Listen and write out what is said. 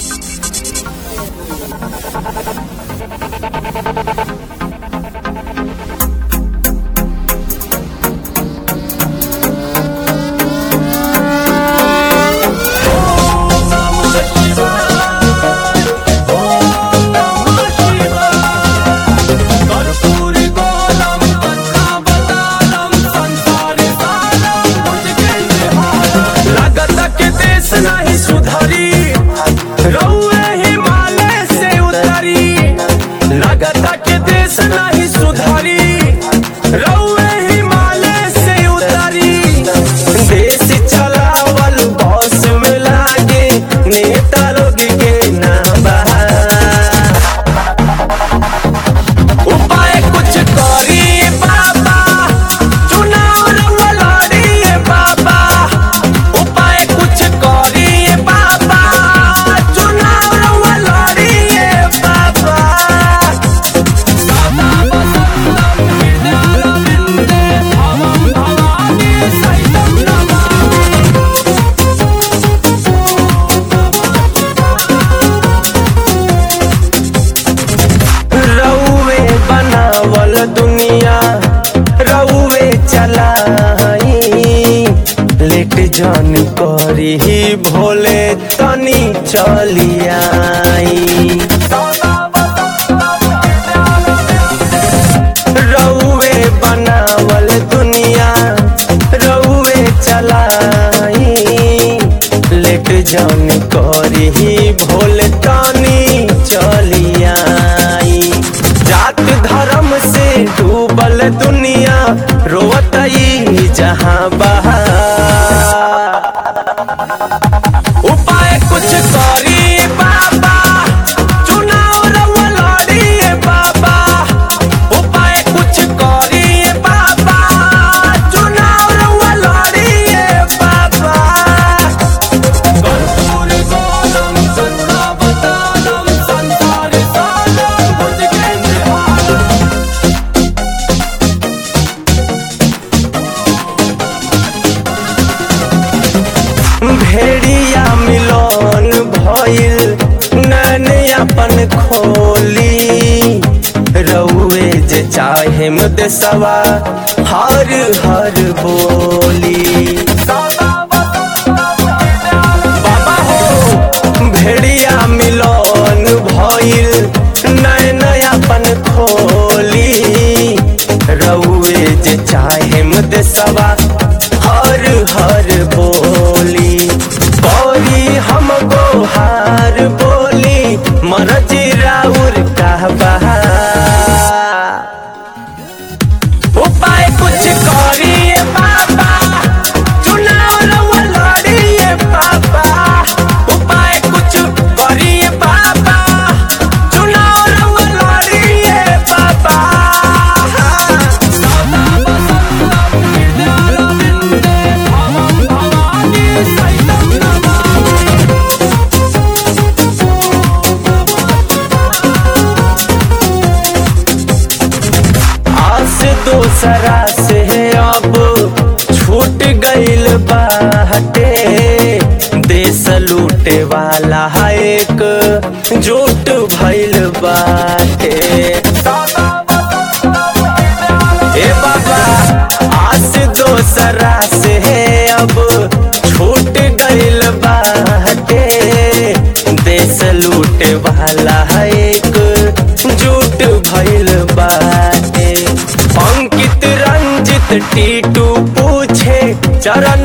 लागत के देश नहीं सुधरी रउए हिमालय से उतरी लागत के देश नहीं सुधरी रउए हिमालय से उतरी देश चलावल बस में लागे नेता लोग के नाम बा उपाय कुछ करिए बाबा चुनाव रउआ लड़िए बाबा उपाय कुछ करिए बाबा चुनाव रउआ लड़िए बाबा बाबा बसंतम विद्यालविंदे भवम भवानी सहितम नमामि रउए बनावल दुनिया रउए चलाई लेट जन करी भोले तनी चलियाई रउए बनावल दुनिया रउए चलाई लेट जन करी भोले तनी चलियाई जात धर्म से डूबल दुनिया रोवतई जहां बहा उपाय कुछ करी बाबा चुनाव रउआ लड़िए बाबा उपाय कुछ करी बाबा चुनाव रउआ लड़िए बाबा कर्पूर गोलम संतावतारम संसार सारम भुजगेन्द्रहारम भेड़िया मिलन भइल नैन अपन खोली रउए जे चाहे देसवा हर हर बोली बाबा हो भेड़िया मिलन भइल नैन अपन खोली रउए जे चाहे देसवा हर हर बोली बोली हम गोहार बोली मरजी राउर कहबा उपाय कुछ करिए बाबा चुनाव रउआ लड़िए बाबा उपाय कुछ करिए बाबा चुनाव रउआ लड़िए बाबा सदा बसंतम विद्यालविंदे भवम भवानी सहितम नमामि आस दोसरा से अब छूट गइल बाटे देश लूटे वाला एक जुट भइल बाटे ए बाबा आस दोसरा से अब छूट गइल बाटे देश लूटे वाला एक जुट भइल बाटे अंकित रंजित टीटू पूछे चरण